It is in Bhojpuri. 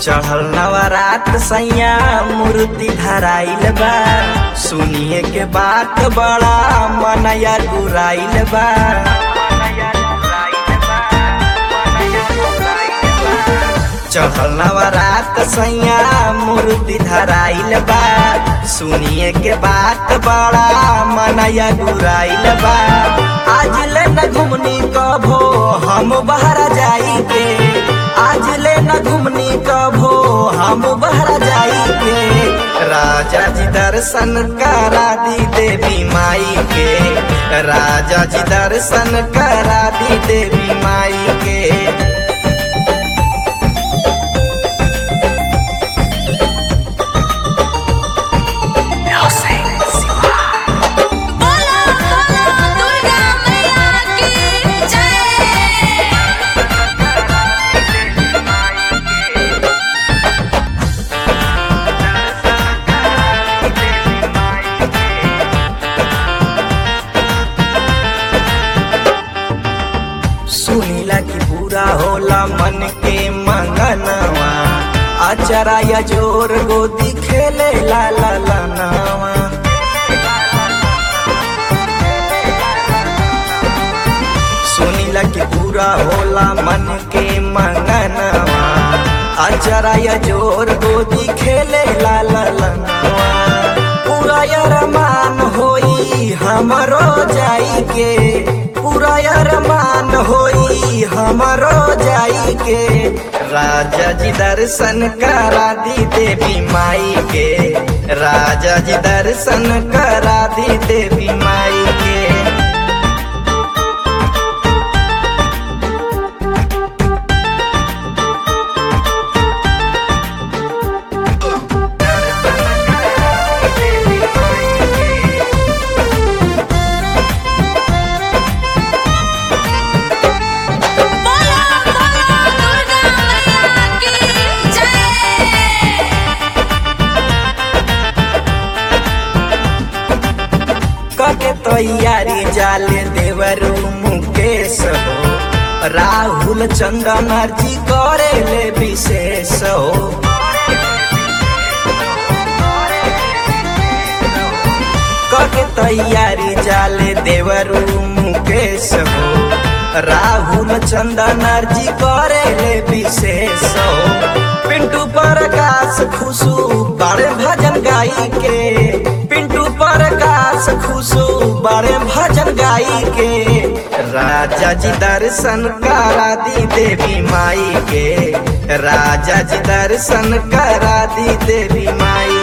चढ़ल नवरात सैया मूर्ति धराइल बा सुनिए के बात बड़ा मनया गुराइल बा चढ़ल नवरात सैया मूर्ति धराइल बा सुनिए के बात बड़ा मनया गुराइल बा आज ले न घुमनी कभो हम बहरा जाई के आज ले न घुमनी कभो हम बहरा जाई के राजा जी दर्शन करा दी देवी माई के राजा जी दर्शन करा दी देवी माई के बोलो बोलो दुर्गा मैया की जय सुनीला की पूरा होला मन के मंगनवा अचरा या जोर गोदी खेले ला ला ला नावा सुनीला की पूरा होला मन के मंगनवा अचरा या जोर गोदी खेले ला ला ला नावा पूरा अरमान होई हमरो जाई के पूरा अरमान होई हमरो जाई के राजा जी दर्शन करा दी देवी माई के राजा जी दर्शन करा दी देवी माई के बोलो बोलो दुर्गा मैया की जय कके तैयारी जाले देवरू मुकेश हो राहुल चंदन जी करे ले विशेष हो कके तैयारी जाले देवरू मुकेश हो राहुल चंदन जी करे ले विशेष हो पिंटू प्रकाश खुशू बड़े भजन गाई के पिंटू प्रकाश खुशू बड़े भजन गाई के राजा जी दर्शन करा दी देवी माई के राजा जी दर्शन करा दी देवी माई